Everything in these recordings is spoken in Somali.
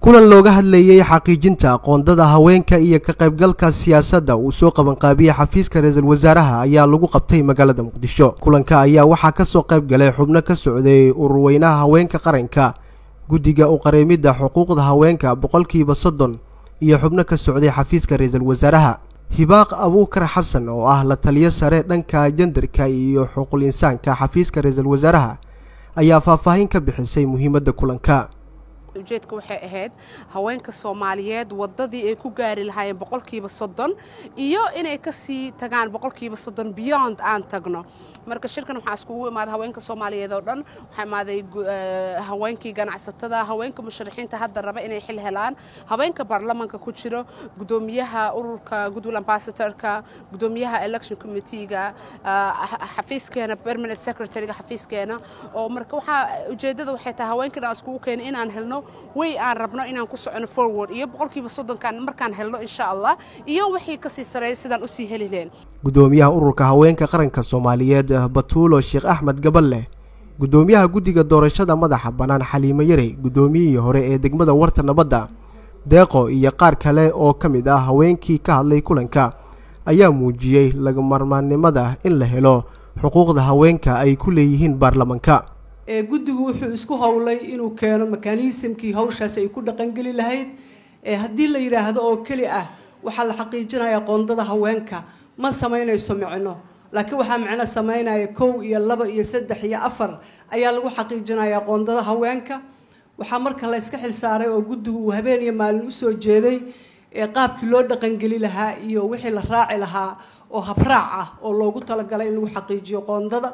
kulan looga hadlayey xaqiijinta aqoondada haweenka iyo ka qaybgalka siyaasadda uu soo qabanqaabiyey xafiiska ra-iisul wasaaraha ayaa lagu qabtay magaalada muqdisho kulanka ayaa waxaa kasoo qayb galay xubno ka socday ururweynaha haweenka qaranka guddiga u qareemidda xuquuqda haweenka boqolkiiba soddon iyo xubno ka socday xafiiska ra-iisul wasaaraha hibaaq abuukar xasan oo ah la taliyo sare dhanka jandarka iyo xuquul insaanka xafiiska ra-iisul wasaaraha ayaa faahfaahin ka bixisay muhiimadda kulanka ujeedka waxay ahayd haweenka soomaaliyeed wadadii ay ku gaari lahaayeen boqolkiiba soddon iyo inay kasii tagaan boqolkiiba soddon beyond aan tagno marka shirkan waxaa iskugu imaaday haweenka soomaaliyeed oo dhan waxaa imaaday haweenkii ganacsatada haweenka musharaxiinta hadda raba inay xil helaan haweenka baarlamanka ku jiro gudoomiyaha ururka goodwill ambassadorka gudoomiyaha election committeega xafiiskeena permanent secretaryga xafiiskeena oo marka waxaa ujeedada waxay tahay haweenkan aan iskugu keenay inaan helno way aan rabno inaan ku socono forward iyo boqolkiiba soddonkan markaan helno insha allah iyo wixii kasii sareeya sidaan usii heli leen gudoomiyaha ururka haweenka qaranka soomaaliyeed batuulo sheekh axmed gaballe gudoomiyaha guddiga doorashada madaxa bannaan xaliimo yarey guddoomiyihii hore ee degmada warta nabadda deeqo iyo qaar kale oo ka mid ah haweenkii ka hadlay kulanka ayaa muujiyey lagamarmaannimada in la helo xuquuqda haweenka ay ku leeyihiin baarlamanka guddigu wuxuu isku howlay inuu keeno mekanismkii hawshaas ay ku dhaqangeli lahayd haddii la yidhaahdo oo keli ah waxaa la xaqiijinaya qoondada haweenka ma samaynayso micno laakiin waxaa micno samaynaya kow iyo laba iyo saddex iyo afar ayaa lagu xaqiijinaya qoondada haweenka waxaa marka la yska xilsaaray oo guddigu uu habeen iyo maalin usoo jeeday qaabkii loo dhaqangeli lahaa iyo wixii la raaci lahaa oo habraac ah oo loogu talagalay in lagu xaqiijiyo qoondada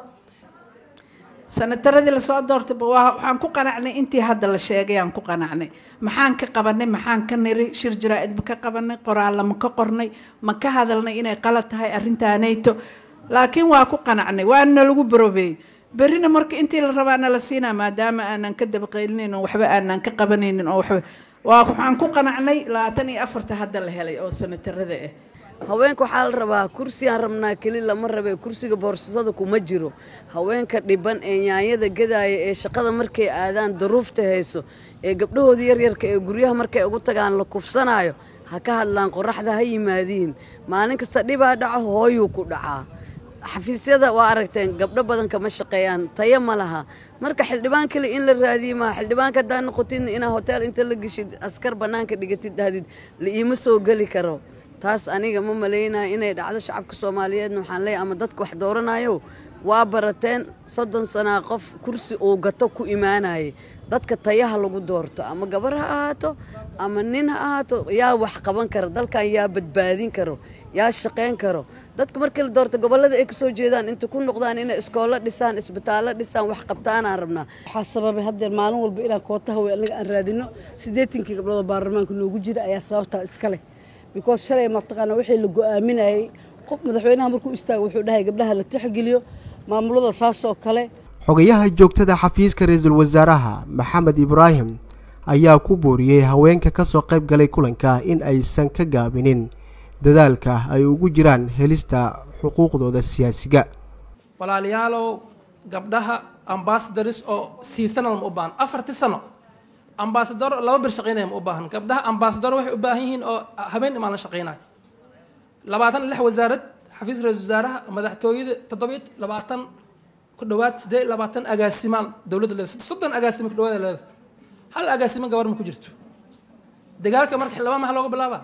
sanataradii lasoo doortay waxaan ku qanacnay intii hadda la sheegay aan ku qanacnay maxaan ka qabanay maxaan ka niri shir jaraa-id ma ka qabanay qoraalla ma ka qornay ma ka hadalnay inay qalad tahay arrintaanayto laakiin waa ku qanacnay waana lagu barobeeyey berrina marka intii la rabaana la siinaa maadaama aanan ka dabaqaylinayn oo waxba aanan ka qabanaynin oo waxba waa waxaan ku qanacnay labaatan iyo afarta hadda la helay oo sanatarada ah haweenka waxaa la rabaa kursigaan rabnaa keli lama rabe kursiga boorsasada kuma jiro haweenka dhiban ee nyaanyada gadaaya ee shaqada markay aadaan daruufta hayso ee gabdhahooda yaryarka ee guryaha markay ugu tagaan la kufsanaayo ha ka hadlaan qoraxda ha yimaadiin maalin kasta dhibaa dhaco hooyuu ku dhacaa xafiisyada waa aragteen gabdho badan kama shaqeeyaan tayo ma laha marka xildhibaan kale in la raadiye maa xildhibaanka haddaa noqotidna inaa hotel inta la geshid askar bannaanka dhigatid dahdid la iima soo geli karo taas aniga ma malaynaya inay dhacdo shacabka soomaaliyeedna waxaan leeyahy ama dadka wax dooranayo waa barateen soddon sanaa qof kursi uu gato ku imaanayay dadka tayaha lagu doorto ama gabar ha ahaato ama nin ha ahaato yaa wax qaban karo dalkan yaa badbaadin karo yaa shaqayn karo dadka markii la doorto gobollada ay kasoo jeedaan inta ku noqdaan inay iskoolo dhisaan isbitaallo dhisaan wax qabtaanaan rabnaa waxaa sababay haddeer maalin walba inaan kootaha wey anaga aan raadino siddeetankii gabdhood oo baarlamaanka noogu jira ayaa sababtaa iska leh because shalay mataqaana wixii la go-aaminayay qof madaxweynaha markuu istaago wuxuu dhahay gabdhaha la tixgeliyo maamulada saas oo kale xogayaha joogtada xafiiska ra-iisul wasaaraha maxamed ibraahim ayaa ku booriyey haweenka ka soo qayb galay kulanka in aysan ka gaabinin dadaalka ay ugu jiraan helista xuquuqdooda siyaasiga walaalayaalow gabdhaha ambasadors oo siisanada ma u baahan afartii sano ambasador laba bir shaqaynaya ma u baahan gabdhaha ambasador waxay u baahan yihiin oo habeen imaan la shaqaynayo labaatan lix wasaarad xafiiska ra-isul wasaaraha madaxtooyada toddobiyo labaatan ku dhowaad siddeed iyo labaatan agaasimaan dowladda leeda soddon agaasima ku dhawaada leeda hal agaasima gabar ma ku jirto dagaalka marka xildhibaan maxa looga bilaabaa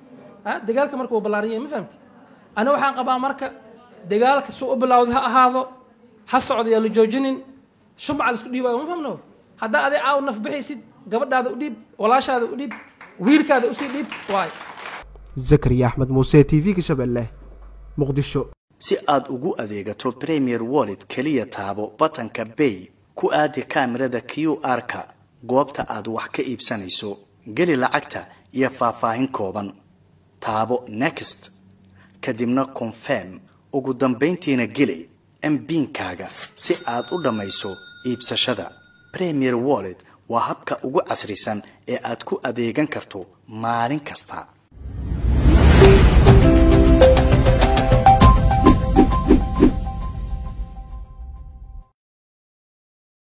ha dagaalka marka wuu ballaaranyay ma fahamti aniga waxaan qabaa marka dagaalka suu u bilowday ha ahaado ha socdo yaa la joojinin shumaca la isku dhiibayo ma fahmno haddaa aday caaw naf bixaysid gabadhaada u dhiib walaashaada u dhiib wiilkaada usii dhiib waay zakariya axmed muuse t v-ga shabeelle muqdisho si aad ugu adeegato premier wallet keliya taabo batanka bay ku aadi kaamirada q r-ka goobta aad wax ka iibsanayso geli lacagta iyo faahfaahin kooban taabo next kadibna confirm ugu dambayntiina geli mbiinkaaga si aad u dhammayso iibsashada premier wallet waa habka ugu casrisan ee aad ku adeegan karto maalin kasta